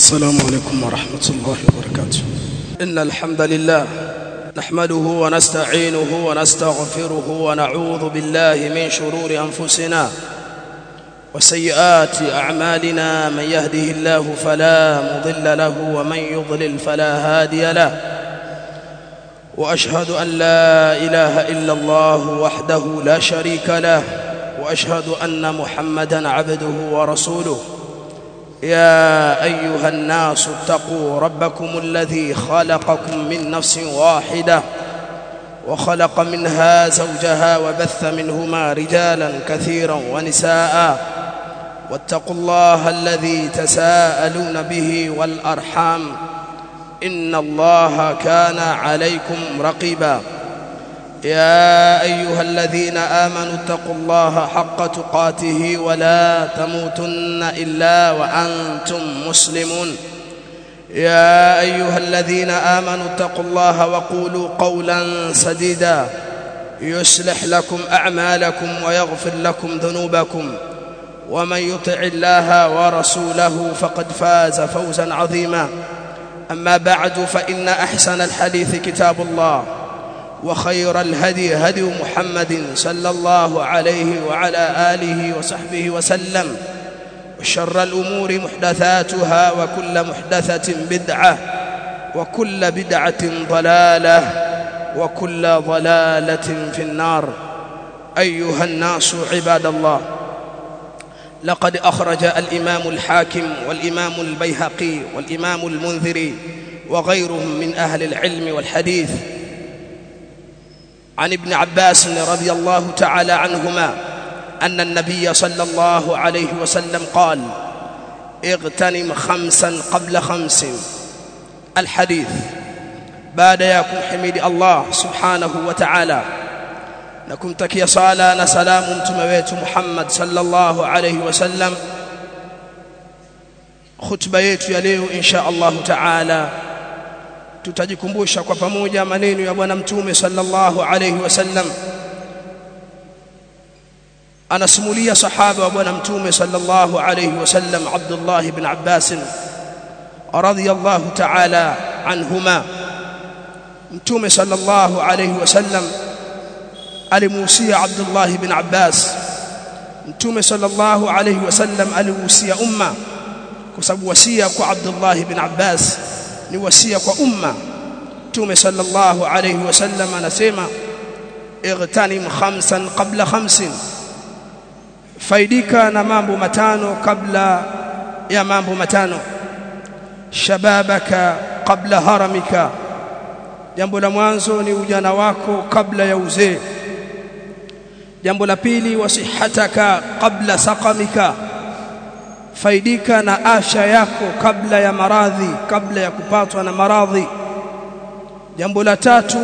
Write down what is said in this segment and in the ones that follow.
السلام عليكم ورحمة الله وبركاته إن الحمد لله نحمده ونستعينه ونستغفره ونعوذ بالله من شرور أنفسنا وسيئات أعمالنا من يهده الله فلا مضل له ومن يضلل فلا هادي له وأشهد أن لا إله إلا الله وحده لا شريك له وأشهد أن محمدا عبده ورسوله يا أيها الناس اتقوا ربكم الذي خلقكم من نفس واحدة وخلق منها زوجها وبث منهما رجالا كثيرا ونساء واتقوا الله الذي تساءلون به والأرحام إن الله كان عليكم رقيبا يا أيها الذين آمنوا اتقوا الله حق تقاته ولا تموتن إلا وأنتم مسلمون يا أيها الذين آمنوا اتقوا الله وقولوا قولا سديدا يصلح لكم أعمالكم ويغفر لكم ذنوبكم ومن يطع الله ورسوله فقد فاز فوزا عظيما أما بعد فإن أحسن الحديث كتاب الله وخير الهدي هدي محمد صلى الله عليه وعلى آله وصحبه وسلم وشر الأمور محدثاتها وكل محدثة بدعة وكل بدعة ضلالة وكل ضلالة في النار أيها الناس عباد الله لقد أخرج الإمام الحاكم والإمام البيهقي والإمام المنذري وغيرهم من أهل العلم والحديث عن ابن عباس رضي الله تعالى عنهما أن النبي صلى الله عليه وسلم قال اغتنم خمسا قبل خمس الحديث بعد يكم حميد الله سبحانه وتعالى نكم تكي صلاة نسلام متمويت محمد صلى الله عليه وسلم خطبة yetu ya leo insha Allah taala tutajikumbusha kwa pamoja maneno ya bwana mtume sallallahu alayhi wasallam anasimulia sahaba wa bwana mtume sallallahu alayhi wasallam Abdullah ibn Abbas radiyallahu ta'ala anhuma mtume sallallahu alayhi wasallam alimuhusia Abdullah ibn Abbas mtume sallallahu alayhi wasallam alimuhusia umma kwa sababu wasia kwa Abdullah ibn Abbas ni wasia kwa umma Mtume sallallahu alayhi wasallam anasema igtanim khamsan qabla khamsin faidika na mambo matano kabla ya mambo matano shababaka qabla haramika jambo la mwanzo ni ujana wako kabla ya uzee jambo la pili wasihataka qabla saqamika faidika na afya yako kabla ya maradhi kabla ya kupatwa na maradhi jambo la tatu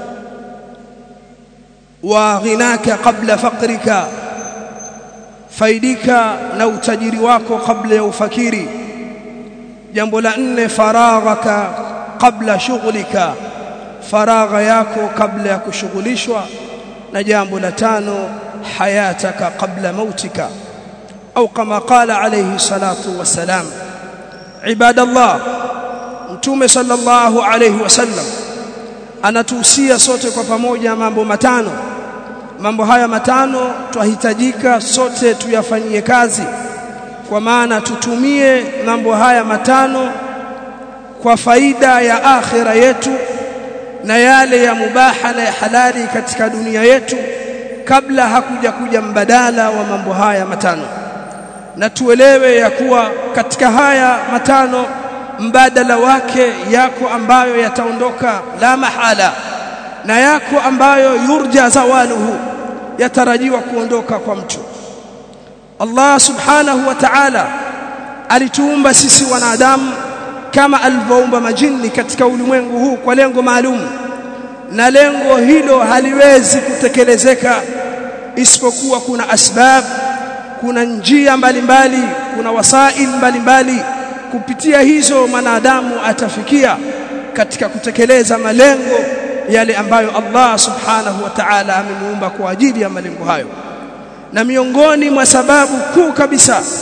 wa ghinaka kabla fakrika faidika na utajiri wako kabla ya ufakiri jambo la nne faraghaka kabla shughlika faragha yako kabla ya kushughulishwa na jambo la tano hayataka kabla mautika أو كما قال عليه الصلاة والسلام عباد الله mtume sallallahu alayhi wasallam anatuhusia sote kwa pamoja mambo matano mambo haya matano twahitajika sote tuyafanyie kazi kwa maana tutumie mambo haya matano kwa faida ya akhira yetu na yale ya mubaha na ya halali katika dunia yetu kabla hakuja kuja mbadala wa mambo haya matano na tuelewe ya kuwa katika haya matano mbadala wake yako ambayo yataondoka la mahala na yako ambayo yurja zawaluhu yatarajiwa kuondoka kwa mtu Allah subhanahu wa ta'ala alituumba sisi wanadamu kama alivyoumba majini katika ulimwengu huu kwa lengo maalum na lengo hilo haliwezi kutekelezeka isipokuwa kuna asbab kuna njia mbalimbali mbali, kuna wasail mbalimbali mbali. kupitia hizo mwanadamu atafikia katika kutekeleza malengo yale ambayo Allah subhanahu wa ta'ala amemuumba kwa ajili ya malengo hayo na miongoni mwa sababu kuu kabisa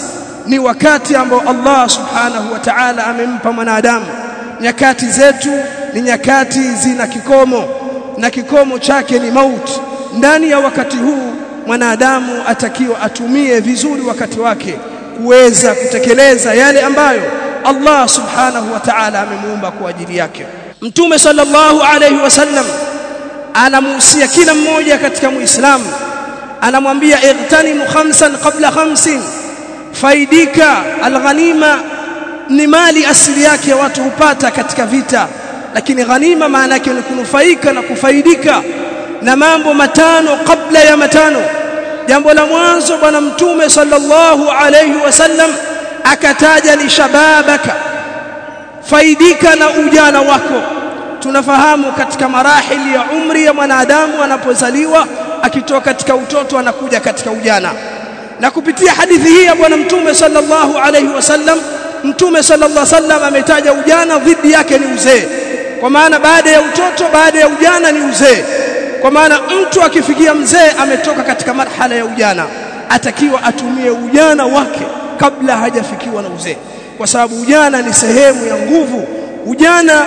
ni wakati ambao Allah subhanahu wa ta'ala amempa mwanadamu nyakati zetu ni nyakati zina kikomo na kikomo chake ni mauti ndani ya wakati huu mwanadamu atakiwa atumie vizuri wakati wake kuweza kutekeleza yale ambayo Allah subhanahu wa ta'ala amemuumba kwa ajili yake Mtume sallallahu alayhi wasallam anamuhusia kila mmoja katika muislamu anamwambia ightanimu khamsan qabla khamsin faidika alghanima ni mali asili yake watu hupata katika vita lakini ghanima maana yake ni kunufaika na kufaidika na mambo matano kabla ya matano jambo la mwanzo bwana mtume sallallahu alayhi wasallam akataja ni shababaka faidika na ujana wako tunafahamu katika marahili ya umri ya mwanadamu anapozaliwa akitoka katika utoto anakuja katika ujana na kupitia hadithi hii ya bwana mtume sallallahu alayhi wasallam mtume sallallahu alayhi wasallam ametaja ujana dhidi yake ni uzee kwa maana baada ya utoto baada ya ujana ni uzee kwa maana mtu akifikia mzee ametoka katika marhala ya ujana atakiwa atumie ujana wake kabla hajafikiwa na uzee kwa sababu ujana ni sehemu ya nguvu ujana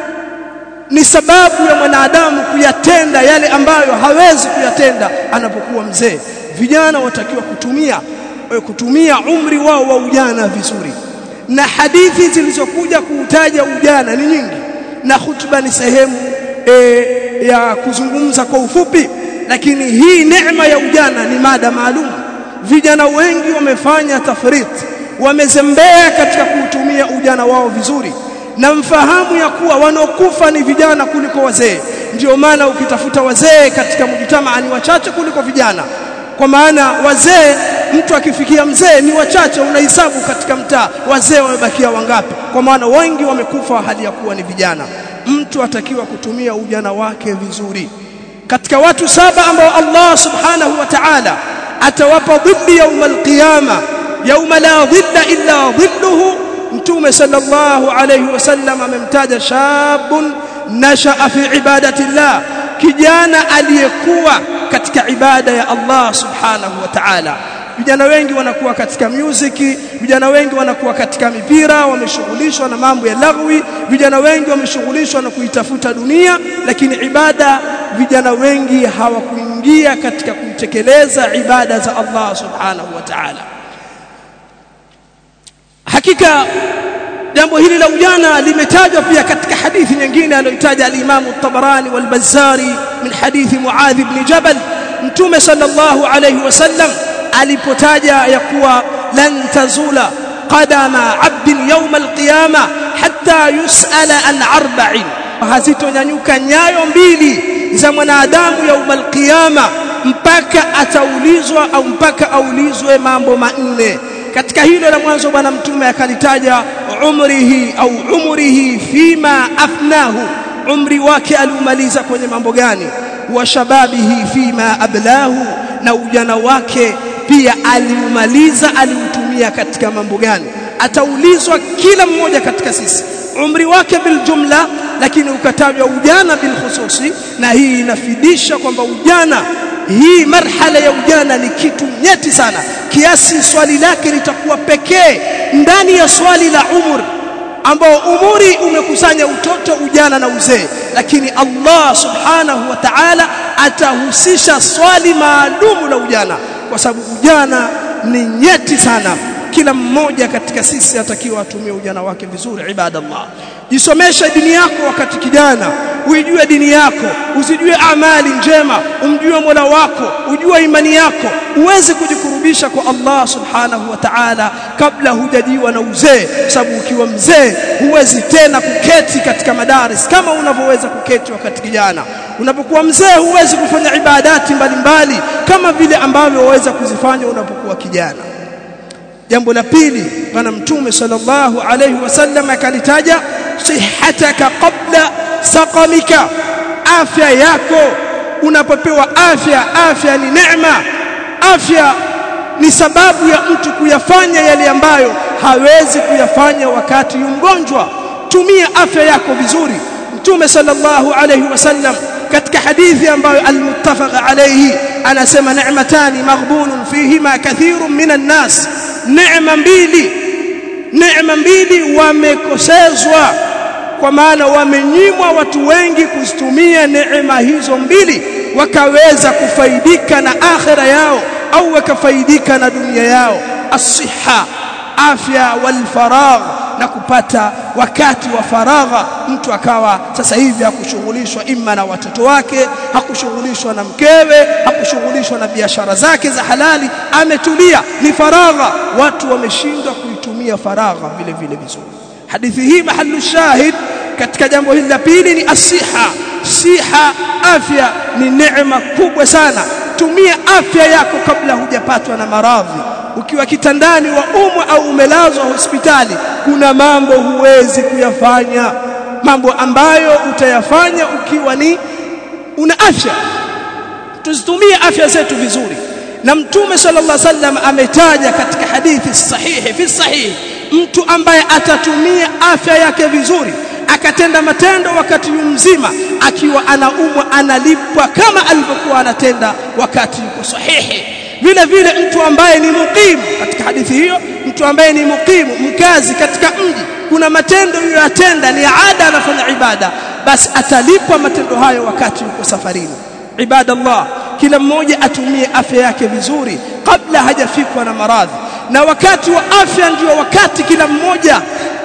ni sababu ya mwanadamu kuyatenda yale ambayo hawezi kuyatenda anapokuwa mzee vijana watakiwa kutumia kutumia umri wao wa ujana vizuri na hadithi zilizokuja kuutaja ujana ni nyingi na hutuba ni sehemu e, ya kuzungumza kwa ufupi lakini hii neema ya ujana ni mada maalum vijana wengi wamefanya tafrit wamezembea katika kuutumia ujana wao vizuri na mfahamu ya kuwa wanaokufa ni vijana kuliko wazee ndio maana ukitafuta wazee katika mjitamaa ni wachache kuliko vijana kwa maana wazee mtu akifikia mzee ni wachache unahesabu katika mtaa wazee wamebakia wangapi kwa maana wengi wamekufa hali ya kuwa ni vijana mtu atakiwa kutumia ujana wake vizuri katika watu saba ambao Allah subhanahu wa ta'ala atawapa dhilli يوم القيامه يوم لا ظل الا ظله mtume sallallahu alayhi wasallam amemtaja shabun nashaa fi ibadati llah kijana aliyekuwa katika ibada ya Allah subhanahu wa ta'ala vijana wengi wanakuwa katika music vijana wengi wanakuwa katika mipira wameshughulishwa na mambo ya lagwi vijana wengi wameshughulishwa na kuitafuta dunia lakini ibada vijana wengi hawakuingia katika kutekeleza ibada za Allah subhanahu wa ta'ala hakika jambo hili la ujana limetajwa pia katika hadithi nyingine aliyotaja al-Imam at-Tabarani wal-Bazzari min hadithi Muadh ibn Jabal Mtume sallallahu alayhi wasallam alipotaja ya kuwa lan tazula qadama 'abdin yawm al-qiyama hatta yus'ala an arba'in hazitonyanyuka nyayo mbili za mwanadamu yawm al-qiyama mpaka ataulizwa au mpaka aulizwe mambo manne katika hilo la mwanzo bwana mtume akalitaja umrihi au umrihi fima afnahu umri wake aliumaliza kwenye mambo gani wa shababihi fima ablahu na ujana wake pia aliumaliza aliutumia katika mambo gani ataulizwa kila mmoja katika sisi umri wake bil jumla lakini ukatajwa ujana bil khususi na hii inafidisha kwamba ujana hii marhala ya ujana ni kitu nyeti sana kiasi swali lake litakuwa pekee ndani ya swali la umur ambao umuri umekusanya utoto ujana na uzee lakini Allah subhanahu wa ta'ala atahusisha swali maalumu la ujana kwa sababu ujana ni nyeti sana kila mmoja katika sisi atakiwa atumie ujana wake vizuri ibadallah jisomeshe dini yako wakati kijana uijue dini yako usijue amali njema umjue Mola wako ujue imani yako uweze kujikurubisha kwa Allah subhanahu wa ta'ala kabla hujajiwa na uzee sababu ukiwa mzee huwezi tena kuketi katika madaris kama unavyoweza kuketi wakati kijana unapokuwa mzee huwezi kufanya ibadati mbalimbali kama vile ambavyo waweza kuzifanya unapokuwa kijana jambo la pili bwana mtume sallallahu alayhi wasallam akalitaja sihataka qabla saqamika afya yako unapopewa afya afya ni neema afya ni sababu ya mtu kuyafanya yale ambayo hawezi kuyafanya wakati mgonjwa tumia afya yako vizuri mtume sallallahu alayhi wasallam katika hadithi ambayo almuttafaq alayhi anasema ni'matani maghbunun fihima kathirun minan nas neema mbili neema mbili wamekosezwa kwa maana wamenyimwa watu wengi kuzitumia neema hizo mbili wakaweza kufaidika na akhira yao au wakafaidika na dunia yao asiha afya wal faragh na kupata wakati wa faragha mtu akawa sasa hivi hakushughulishwa imma na watoto wake hakushughulishwa na mkewe hakushughulishwa na biashara zake za halali ametulia ni faragha watu wameshindwa kuitumia faragha vile vile vizuri hadithi hii mahallu shahid katika jambo hili la pili ni asiha siha afya ni neema kubwa sana tumia afya yako kabla hujapatwa na maradhi ukiwa kitandani wa umwa au umelazwa hospitali kuna mambo huwezi kuyafanya mambo ambayo utayafanya ukiwa ni una afya tuzitumie afya zetu vizuri na mtume sallallahu alaihi wasallam ametaja katika hadithi sahihi fi sahihi mtu ambaye atatumia afya yake vizuri akatenda matendo wakati mzima akiwa anaumwa analipwa kama alivyokuwa anatenda wakati yuko sahihi vile vile mtu ambaye ni muqimu katika hadithi hiyo mtu ambaye ni muqimu mkazi katika mji kuna matendo yoyatenda ni ada anafanya ibada basi atalipwa matendo hayo wakati yuko safarini ibadallah kila mmoja atumie afya yake vizuri kabla hajafikwa na maradhi na wakati wa afya ndio wakati kila mmoja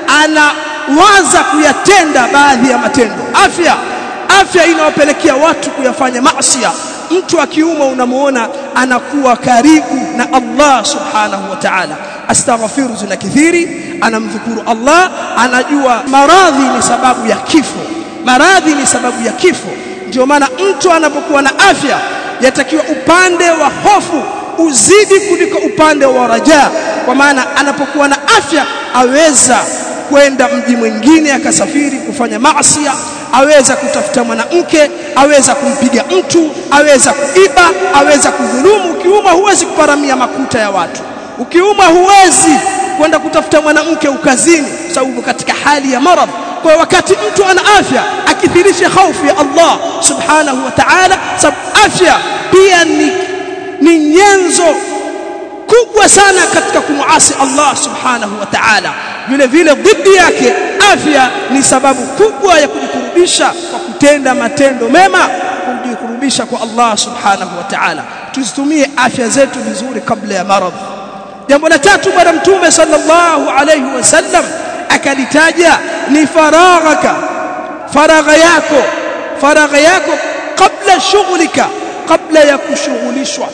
anawaza kuyatenda baadhi ya matendo afya afya inawapelekea watu kuyafanya maasiya mtu akiuma unamuona anakuwa karibu na Allah subhanahu wa ta'ala astaghfiru zina kithiri anamdhukuru Allah anajua maradhi ni sababu ya kifo maradhi ni sababu ya kifo ndio maana mtu anapokuwa na afya yatakiwa upande wa hofu uzidi kuliko upande wa raja kwa maana anapokuwa na afya aweza kwenda mji mwingine akasafiri kufanya maasi aweza kutafuta mwanamke aweza kumpiga mtu aweza kuiba aweza kudhulumu ukiuma huwezi kuparamia makuta ya watu ukiuma huwezi kwenda kutafuta mwanamke ukazini sababu katika hali ya maradhi kwa wakati mtu ana afya akithirisha hofu ya Allah subhanahu wa ta'ala sababu afya pia ni ni nyenzo kubwa sana katika kumuasi Allah subhanahu wa ta'ala vile vile dhidi yake afya ni sababu kubwa ya kujikurubisha kwa kutenda matendo mema kujikurubisha kwa Allah subhanahu wa ta'ala tuzitumie afya zetu vizuri kabla ya maradhi jambo la tatu bwana mtume sallallahu alayhi wasallam akalitaja ni faraghaka faragha yako faragha yako kabla shughlika kabla ya kushughulishwa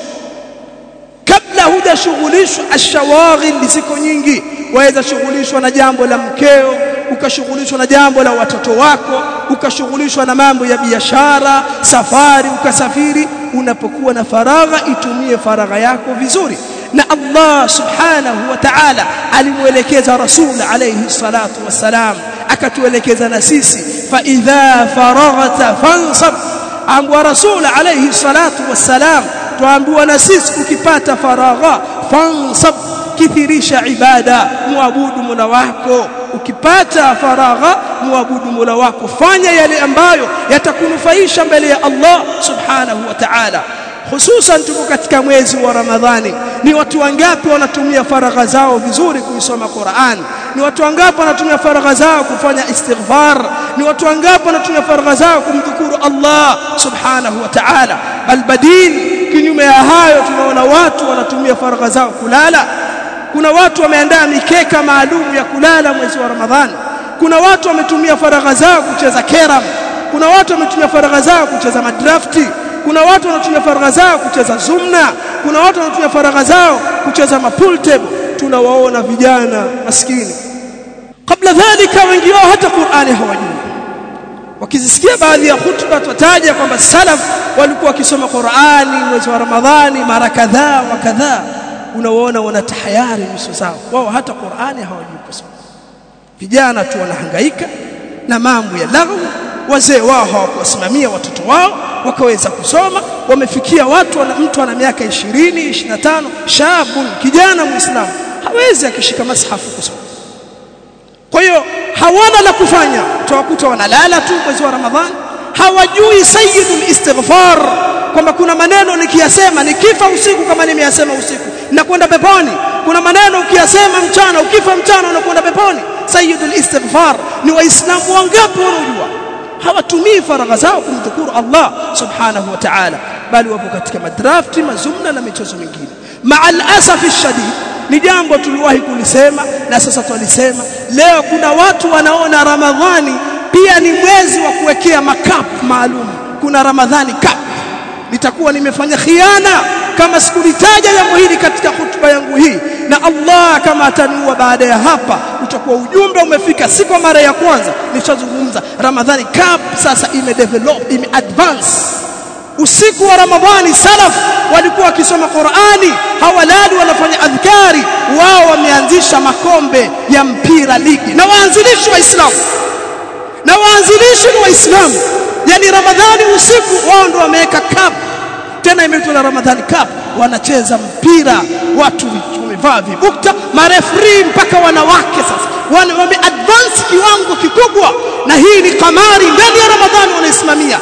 kabla hujashughulishwa ashawaghil ziko nyingi waweza shughulishwa na jambo la mkeo ukashughulishwa na jambo la watoto wako ukashughulishwa na mambo ya biashara safari ukasafiri unapokuwa na faragha itumie faragha yako vizuri na Allah subhanahu wa ta'ala alimuelekeza rasul alayhi salatu wassalam akatuelekeza na sisi fa idha faraghta fansab ambwa rasul alayhi salatu wassalam tuambiwa na sisi ukipata faragha fansab kithirisha ibada muabudu mola wako ukipata faragha muabudu mola wako fanya yale ambayo yatakunufaisha mbele ya Allah subhanahu wa ta'ala hususan tuko katika mwezi wa Ramadhani ni watu wangapi wanatumia faragha zao vizuri kuisoma Qur'an ni watu wangapi wanatumia faragha zao kufanya istighfar ni watu wangapi wanatumia faragha zao kumdhukuru Allah subhanahu wa ta'ala bal badil kinyume ya hayo tunaona watu wanatumia faragha zao kulala kuna watu wameandaa mikeka maalum ya kulala mwezi wa Ramadhani kuna watu wametumia faragha zao kucheza keram kuna watu wametumia faragha zao kucheza madrafti kuna watu wanatumia faragha zao kucheza zumna kuna watu wanatumia faragha zao kucheza mapool table tunawaona vijana maskini kabla dhalika wengi wao hata Qur'ani hawajui wakizisikia baadhi ya hutuba tutaja kwamba salaf walikuwa wakisoma Qur'ani mwezi wa Ramadhani mara kadhaa wa kadhaa unawaona wanatahayari nyuso zao wao hata Qur'ani hawajui kusoma vijana tu wanahangaika na mambo ya laghu wazee wao hawakuwasimamia watoto wao wakaweza kusoma wamefikia watu wana mtu ana miaka 20 25 shabun kijana muislamu hawezi akishika mashafu kusoma kwa hiyo hawana la kufanya tawakuta wanalala tu mwezi wa ramadhani hawajui sayyidul istighfar kwamba kuna maneno nikiyasema nikifa usiku kama nimeyasema usiku na kwenda peponi kuna maneno ukiyasema mchana ukifa mchana unakwenda peponi sayyidul istighfar ni waislamu wangapi wanaojua hawatumii faragha zao kumdhukuru Allah subhanahu wa ta'ala bali wapo katika madrafti mazumna na michezo mingine ma'al asafi shadid ni jambo tuliwahi kulisema na sasa twalisema leo kuna watu wanaona ramadhani pia ni mwezi wa kuwekea makap maalum kuna ramadhani cup nitakuwa nimefanya khiana kama sikulitaja jambo hili katika hutuba yangu hii na Allah kama ataniua baada ya hapa utakuwa ujumbe umefika si kwa mara ya kwanza nishazungumza Ramadhani Cup sasa imedevelop imeadvance usiku wa Ramadhani salaf walikuwa wakisoma Qur'ani hawalali wanafanya adhkari wao wameanzisha makombe ya mpira ligi na waanzilishi waislamu na waanzilishi ni waislamu yani Ramadhani usiku wao ndio wameweka cup tena imeitwa na Ramadhani Cup wanacheza mpira watu wamevaa vibukta marefri mpaka wanawake sasa wana wame advance kiwango kikubwa na hii ni kamari ndani ya Ramadhani wanaisimamia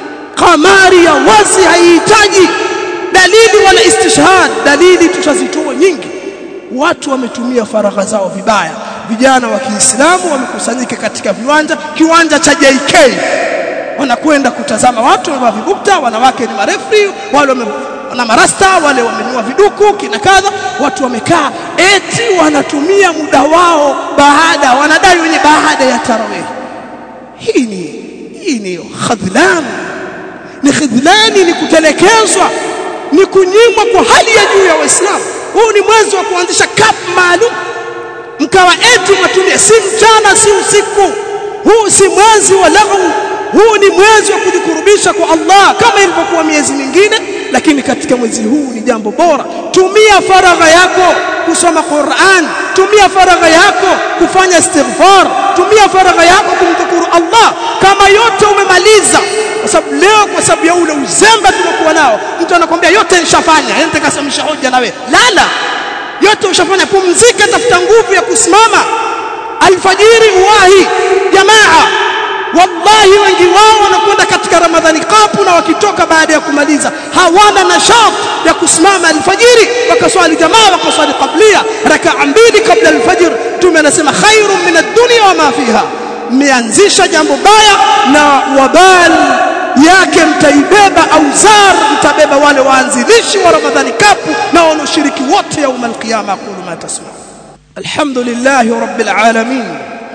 kamari ya wazi haihitaji dalili wala istishhad dalili tushazitoa nyingi watu wametumia faragha zao vibaya vijana wa Kiislamu wamekusanyika katika viwanja kiwanja cha JK wanakwenda kutazama watu wamevaa vibukta wanawake ni marefri wale na marasta wale wamenua viduku kina kadha watu wamekaa eti wanatumia muda wao baada wanadai wenye baada ya tarawih hii ni hii ni khadhlan ni khidhlani ni kutelekezwa ni kunyimwa kwa hali ya juu ya waislamu huu ni mwezi wa kuanzisha cup maalum mkawa eti mwatumia si mchana si usiku huu si mwezi wa lahu huu ni mwezi wa kujikurubisha kwa Allah kama ilivyokuwa miezi mingine lakini katika mwezi huu ni jambo bora tumia faragha yako kusoma Qur'an tumia faragha yako kufanya istighfar tumia faragha yako kumdhukuru Allah kama yote umemaliza kwa sababu leo kwa sababu ya ule uzembe tuliokuwa nao mtu anakwambia yote nishafanya yani nitakasemisha hoja na wewe lala yote ushafanya pumzika tafuta nguvu ya kusimama alfajiri uwahi jamaa wallahi wengi wao wanakwenda katika ramadhani kapu na wakitoka baada ya kumaliza hawana nashat ya kusimama alfajiri wakaswali jamaa wakaswali qablia rakaa mbili kabla alfajr mtume anasema khairun min ad-dunya wa ma fiha mmeanzisha jambo baya na wabal yake mtaibeba auzar mtabeba wale waanzilishi wa ramadhani kapu na wanaoshiriki wote yaum alqiyama aqulu ma tasma alhamdulillah rabbil alamin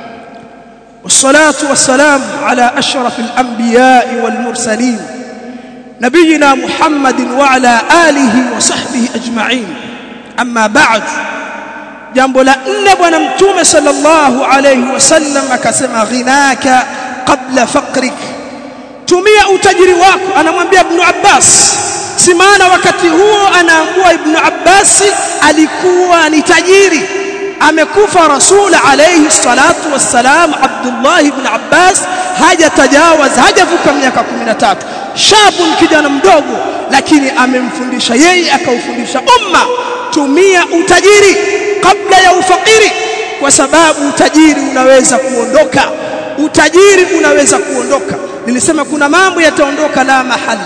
والصلاة والسلام على أشرف الأنبياء والمرسلين نبينا محمد وعلى آله وصحبه أجمعين أما بعد jambo la nne bwana mtume sallallahu alayhi wasallam akasema ghinaka qabla faqrik tumia utajiri wako anamwambia ibn Abbas si maana wakati huo anaambua ibn Abbas alikuwa ni tajiri amekufa rasul alayhi salatu wassalam Abdullah ibn Abbas hajatajawaz hajavuka miaka 13 shabun kijana mdogo lakini amemfundisha yeye akaufundisha umma tumia utajiri kabla ya ufakiri kwa sababu utajiri unaweza kuondoka utajiri unaweza kuondoka nilisema kuna mambo yataondoka la mahalla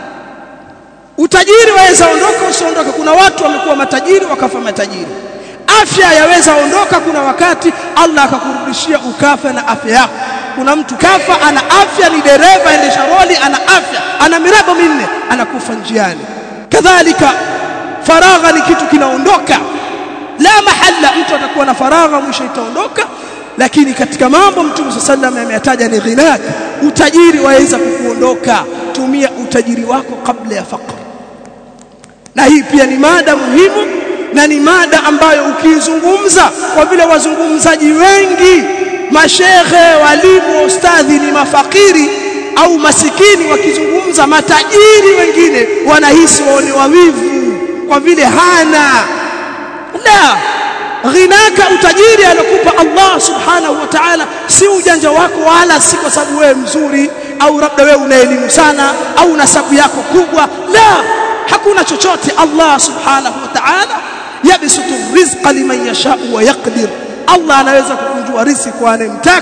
utajiri waweza ondoka usiondoka kuna watu wamekuwa matajiri wakafa matajiri afya yaweza ondoka kuna wakati Allah akakurudishia ukafa na afya yako kuna mtu kafa ana afya ni dereva endesha roli ana afya ana miraba minne anakufa njiani kadhalika faragha ni kitu kinaondoka la mahalla mtu atakuwa na faragha mwisho itaondoka lakini katika mambo mtume sallallahu alayhi ameyataja ni ghinak utajiri waweza kukuondoka tumia utajiri wako kabla ya fakr na hii pia ni mada muhimu na ni mada ambayo ukiizungumza kwa vile wazungumzaji wengi mashehe walimu ustadhi ni mafakiri au masikini wakizungumza matajiri wengine wanahisi waone wawivu kwa vile hana la ghinaka utajiri alokupa Allah subhanahu wa ta'ala si ujanja wako wala si kwa sababu wewe mzuri au labda wewe una elimu sana au nasabu yako kubwa la hakuna chochote Allah subhanahu wa ta'ala yabsutu rizqa liman yasha'u wa yaqdir Allah anaweza kukunjua riziki kwa anemtaka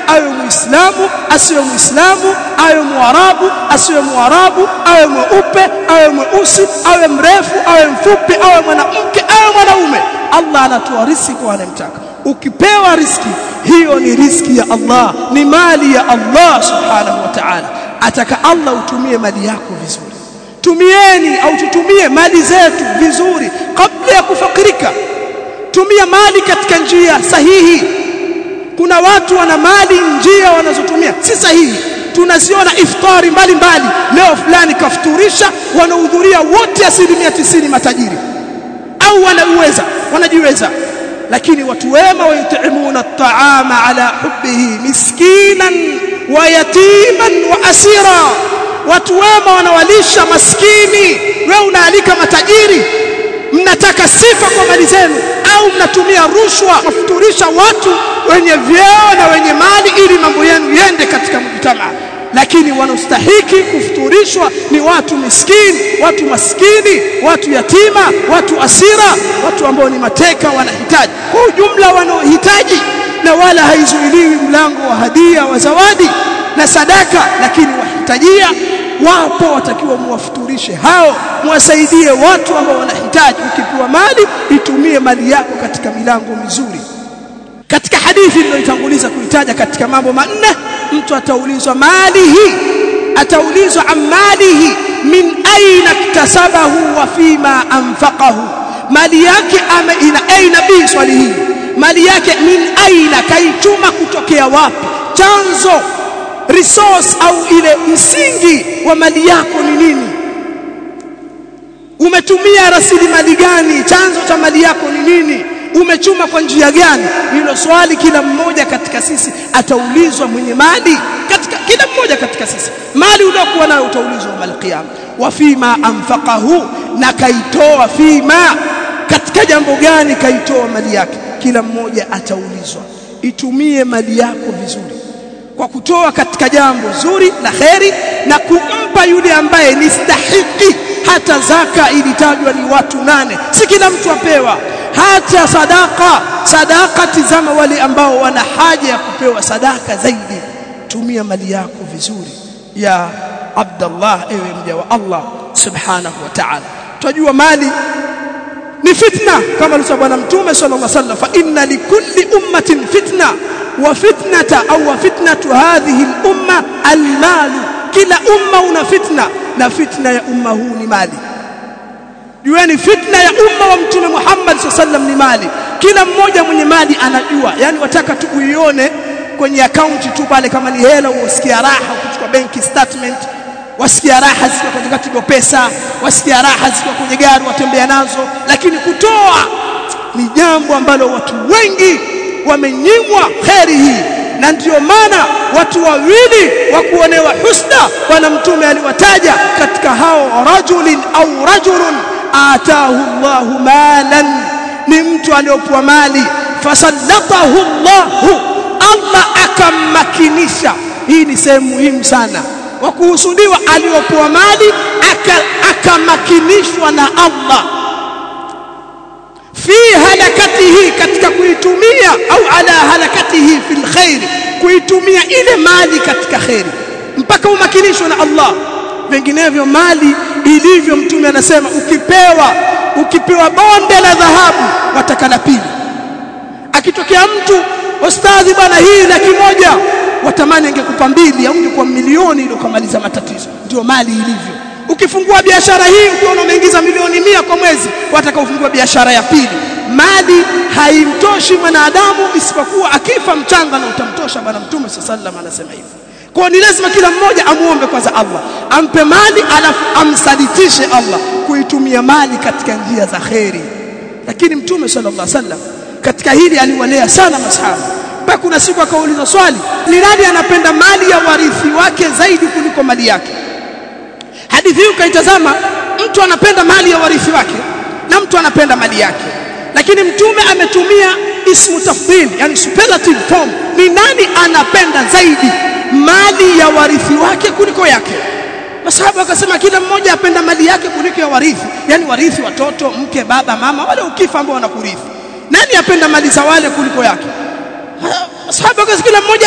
awe muislamu asiwe muislamu awe muarabu asiwe muarabu awe mweupe awe mweusi awe mrefu awe mfupi awe mwanamke awe mwanaume Allah anatoa riziki kwa anayemtaka ukipewa riski hiyo ni riski ya Allah ni mali ya Allah subhanahu wa ta'ala ataka Allah utumie mali yako vizuri tumieni au tutumie mali zetu vizuri kabla ya kufakirika tumia mali katika njia sahihi kuna watu wana mali njia wanazotumia si sahihi tunaziona iftari mbalimbali leo fulani kafuturisha wanahudhuria wote asilimia tisini matajiri au wanauweza wanajiweza lakini watu wema wayutimuna at-ta'ama ala hubbihi miskinan wa yatiman wa asira watu wema wanawalisha maskini wewe unaalika matajiri mnataka sifa kwa mali zenu au mnatumia rushwa kufuturisha watu wenye vyeo na wenye mali ili mambo yenu yende katika mjtamaa lakini wanaostahiki kufuturishwa ni watu miskini watu maskini watu yatima watu asira watu ambao ni mateka wanahitaji kwa ujumla wanaohitaji na wala haizuiliwi mlango wa hadia wa zawadi na sadaka lakini wahitajia wapo watakiwa muwafuturishe hao muwasaidie watu ambao wanahitaji ukipewa mali itumie mali yako katika milango mizuri katika hadithi niliyotanguliza kuitaja katika mambo manne mtu ataulizwa malihi ataulizwa amalihi min aina iktasabahu wa fima anfaqahu mali yake ama ina aina b swali hili mali yake min aina kaichuma kutokea wapi chanzo resource au ile msingi wa mali yako ni nini umetumia rasilimali gani chanzo cha mali yako ni nini umechuma kwa njia gani hilo swali kila mmoja katika sisi ataulizwa mwenye mali katika kila mmoja katika sisi mali uliokuwa nayo utaulizwa mal qiyam wa fima anfaqahu na kaitoa fima katika jambo gani kaitoa mali yake kila mmoja ataulizwa itumie mali yako vizuri kwa kutoa katika jambo zuri la kheri na kumpa yule ambaye ni stahiki hata zaka ilitajwa ni watu nane si kila mtu apewa hata sadaka sadaka tizama wale ambao wana haja ya kupewa sadaka zaidi tumia mali yako vizuri ya Abdullah ewe mja wa Allah subhanahu wa ta'ala tunajua mali ni fitna kama alisema bwana mtume sallallahu alaihi wasallam fa inna likulli ummatin fitna wa fitnata au wa fitnatu hadhihi al-umma al-mal kila umma una fitna na fitna ya umma huu ni mali jueni fitna ya umma wa mtume Muhammad sallam ni mali kila mmoja mwenye mali anajua yani wataka tu uione kwenye akaunti tu pale kama ni hela usikia raha ukichukua benki statement wasikia raha zikiwa kwenye katigo pesa wasikia raha zikiwa kwenye gari watembea nazo lakini kutoa ni jambo ambalo watu wengi wamenyimwa kheri hii na ndiyo maana watu wawili wa kuonewa husna bwana mtume aliwataja katika hao rajulin au rajulun ataahu Allahu malan ni mtu aliyopewa mali fasallatahu Allahu Allah akammakinisha hii ni sehemu muhimu sana wa kuhusudiwa aliyopewa mali akamakinishwa na Allah fi halakatihi katika kuitumia au ala halakatihi fil khair kuitumia ile mali katika khairi mpaka umakinishwe na Allah vinginevyo mali ilivyo mtume anasema ukipewa ukipewa bonde la dhahabu wataka la pili akitokea mtu ustadhi bwana hii laki moja watamani angekupa mbili au ungekuwa milioni ili ukamaliza matatizo ndio mali ilivyo ukifungua biashara hii ukiona umeingiza milioni mia kwa mwezi wataka ufungua biashara ya pili mali haimtoshi mwanadamu isipokuwa akifa mchanga na utamtosha bwana mtume sallallahu anasema hivyo kwa ni lazima kila mmoja amuombe kwanza Allah ampe mali alafu amsalitishe Allah kuitumia mali katika njia za kheri lakini mtume sallallahu alaihi wasallam katika hili aliwalea sana masahaba mpaka kuna siku akauliza swali ni nani anapenda mali ya warithi wake zaidi kuliko mali yake hadithi hii ukaitazama mtu anapenda mali ya warithi wake na mtu anapenda mali yake lakini mtume ametumia ismu tafdhil yani superlative form ni nani anapenda zaidi mali ya warithi wake kuliko yake masahaba wakasema kila mmoja apenda mali yake kuliko ya warithi yani warithi watoto mke baba mama wale ukifa ambao wanakurithi nani apenda mali za wale kuliko yake masahaba wakasema kila mmoja apenda mali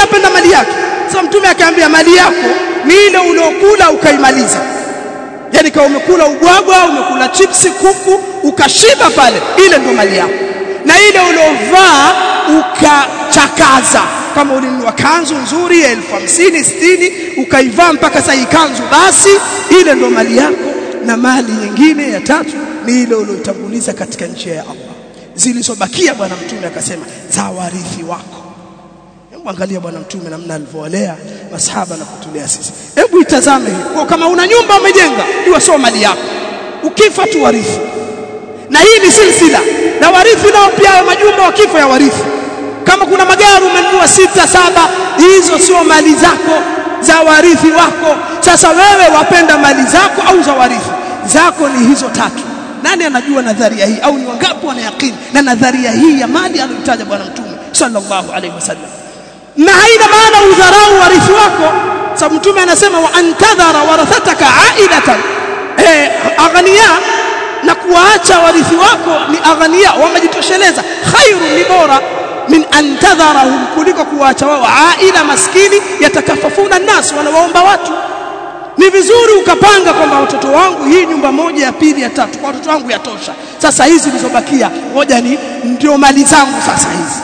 mali yake sasa mtume akaambia mali yako ni ile uliokula ukaimaliza yani kama umekula ubwagwa umekula chipsi kuku ukashiba pale ile ndo mali yako na ile uliovaa ukachakaza kama ulinunua kanzu nzuri ya elfu hamsini sitini ukaivaa mpaka sasa kanzu basi ile ndo mali yako na mali nyingine ya tatu ni ile uliotanguliza katika njia ya Allah zilizobakia bwana mtume akasema za warithi wako hebu angalia bwana mtume namna alivyowalea masahaba na kutulea sisi hebu itazame hii kwa kama una nyumba umejenga jua sio mali yako ukifa tu warithi na hii ni silsila na warithi nao pia majumba wakifa ya warithi kama kuna magari umenunua sita saba hizo sio mali zako za warithi wako sasa wewe wapenda mali zako au za warithi zako ni hizo tatu nani anajua nadharia hii au ni wangapi wanayakini na nadharia hii ya mali aliyotaja bwana mtume sallallahu alaihi wasallam na haina maana udharau warithi wako sababu mtume anasema wa antadhara warathataka aidatan eh aghnia na kuwaacha warithi wako ni aghnia wamejitosheleza khairu ni bora min antadharahum kuliko kuwaacha wao aila maskini yatakafafuna nas wanawaomba watu ni vizuri ukapanga kwamba watoto wangu hii nyumba moja ya pili ya tatu kwa watoto wangu yatosha sasa hizi zilizobakia moja ni ndio mali zangu sasa hizi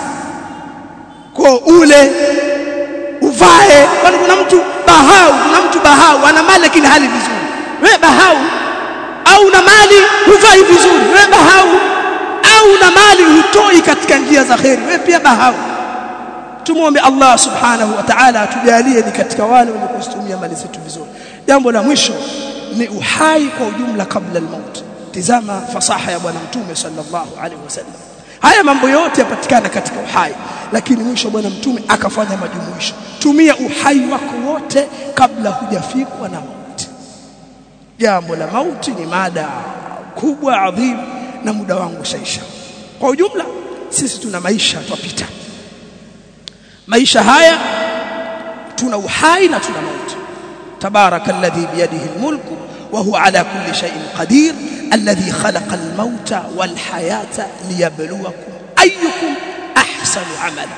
kwa ule uvae kwani kuna mtu bahau kuna mtu bahau ana mali lakini hali vizuri wewe bahau au na mali huvai vizuri wewe bahau au na mali hutoi katika njia za kheri wewe pia bahau tumuombe Allah subhanahu wa ta'ala atujalie ni katika wale wenye kuzitumia mali zetu vizuri jambo la mwisho ni uhai kwa ujumla kabla al-maut tizama fasaha ya bwana mtume sallallahu alaihi wasallam haya mambo yote yapatikana katika uhai lakini mwisho bwana mtume akafanya majumuisho tumia uhai wako wote kabla hujafikwa na mauti jambo la mauti ni mada kubwa adhim na muda wangu shaisha kwa ujumla sisi tuna maisha twapita maisha haya tuna uhai na tuna mauti tabaraka alladhi biyadihi almulku wa huwa ala kulli shay'in qadir alladhi khalaqa almauta walhayata liyabluwakum ayyukum ahsanu amala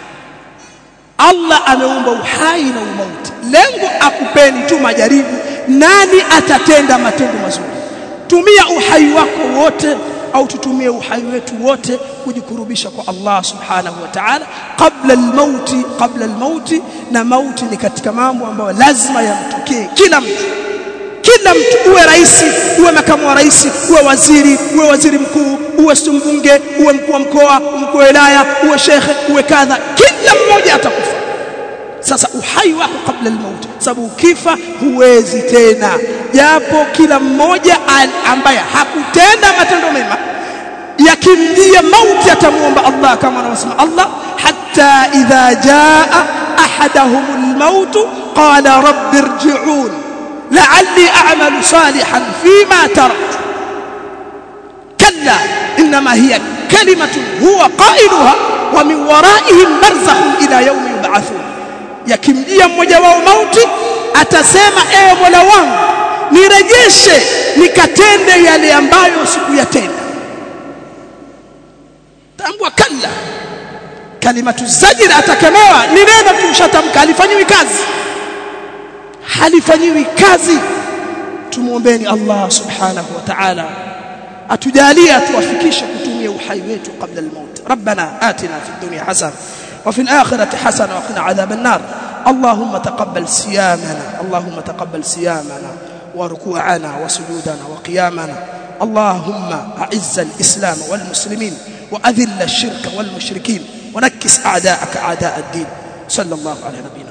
Allah ameumba uhai na umauti lengo akupeni tu majaribu nani atatenda matendo mazuri tumia uhai wako wote au tutumie uhai wetu wote kujikurubisha kwa Allah subhanahu wa ta'ala kabla almauti kabla almauti na mauti ni katika mambo ambayo lazima yamtokee kila mtu kila mtu uwe rais uwe makamu wa rais uwe waziri uwe waziri mkuu uwe mbunge uwe mkuu wa mkoa mkuu wa wilaya uwe shekhe uwe kadha kila mmoja atakufa sasa uhai wako kabla almauti sababu ukifa huwezi tena japo kila mmoja ambaye hakutenda matendo mema yakimjia mauti atamuomba Allah kama anavyosema Allah hatta idha jaa ahaduhum almaut qala rabbi irji'un la'alli a'malu salihan fima taraktu kalla inma hiya kalimatun huwa qailuha wa min wara'ihim barzakhun ila yawmi yub'athun yakimjia mmoja wao mauti atasema ewe Mola wangu nirejeshe nikatende yale ambayo sikuyatenda tambua kalla kalimatu zajir atakemewa ni neno tumshatamka halifanyiwi kazi halifanyiwi kazi tumuombeeni Allah subhanahu wa ta'ala atujalie atuwafikishe kutumia uhai wetu kabla al-maut rabbana atina fid dunya hasana وفي الآخرة حسنة وقنا عذاب النار اللهم تقبل صيامنا اللهم تقبل صيامنا وركوعنا وسجودنا وقيامنا اللهم أعز الإسلام والمسلمين وأذل الشرك والمشركين ونكس أعداءك أعداء الدين صلى الله على نبينا